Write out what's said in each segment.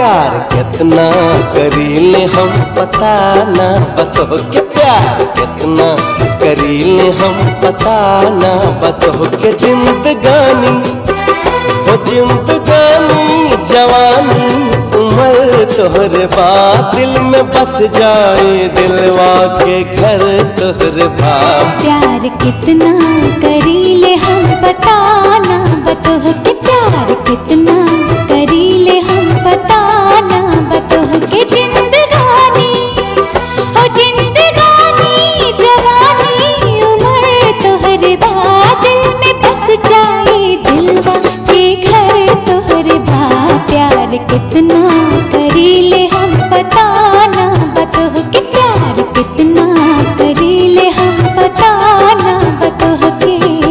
प्यार कितना करीले हम पता ना बतो के प्यार कितना करीले हम पता ना बतो के जिंदगानी हो जिंदगानी जवानी उम्र तोहरे बात दिल में बस जाए दिलवा के घर तोहरे बात प्यार कितना करीले हम बताना बतोह के प्यार कितना करीले हम बताना बतोह के जिंदगानी ओ जिंदगानी जवानी उम्र तोहरे बाद दिल में बस जाए दिलवा के घर तोहरे बा प्यार कितना करीले हम बताना बतोह के प्यार कितना करीले हम बताना बतोह के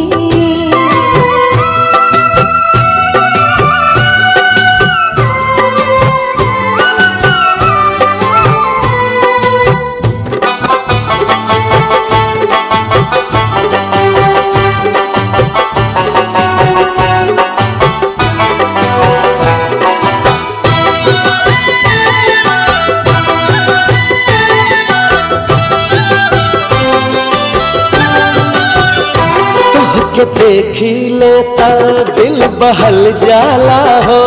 के देखी लेता दिल बहल जाला हो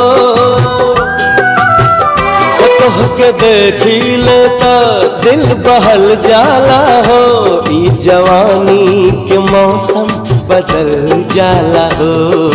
तोह के देखी लेता दिल बहल जाला हो ई जवानी के मौसम बदल जाला हो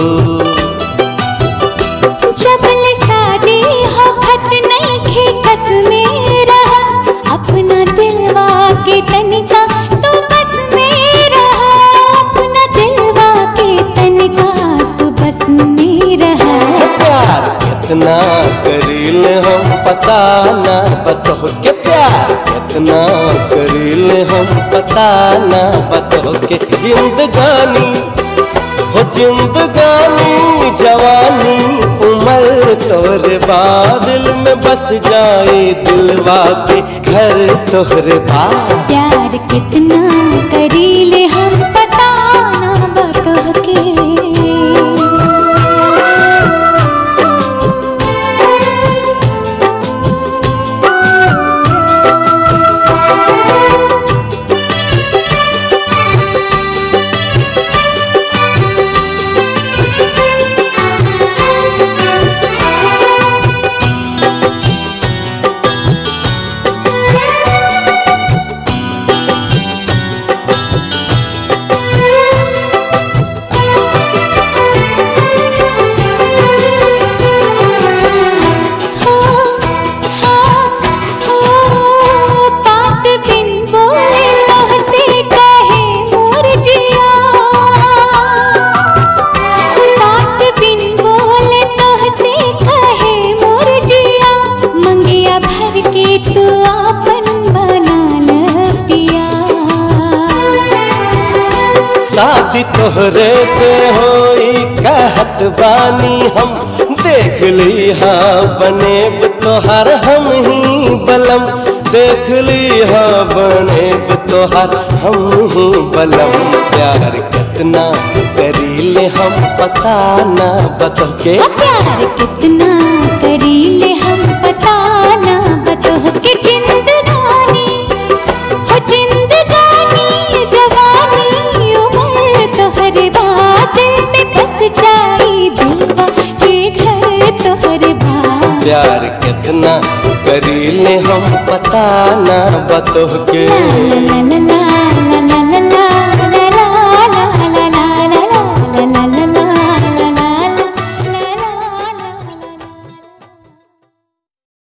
जबल शादी हो खत नहीं खे कस में रहा अपना दिलवा के तनिका तू बस में रहा अपना दिलवा के तनिका तू बस में रहा प्यार कितना करील हम पता ना बतो के प्यार कितना करील हम पता ना बतो के जिंदगानी हो जिंदगानी जवानी उम्र तोरे बादल में बस जाए दिलवा के घर तोहरे बाद प्यार कितना करीले हम बताना बतोह के हो हो हो बात बिन बोले तोह से कहे मोर जिया बात बिन बोले तोह से कहे मोर जिया मंगिया भर के तू आपन बना ल पिया शादी तोहरे से होई कहत बानी हम देख ली हाँ बनेब तोहर हम ही बलम देख ली हाँ बनेब तोहर हम ही बलम प्यार कितना करीले हम पता ना बतो के प्यार कितना करीले हम बताना बतोह के जिंदगानी हो जिंदगानी जवानी उम्र तोहरे बादल में बस जाई दिलवा के घर तोहरे बात प्यार कितना करीले हम पता ना बतो के ला ला ला ला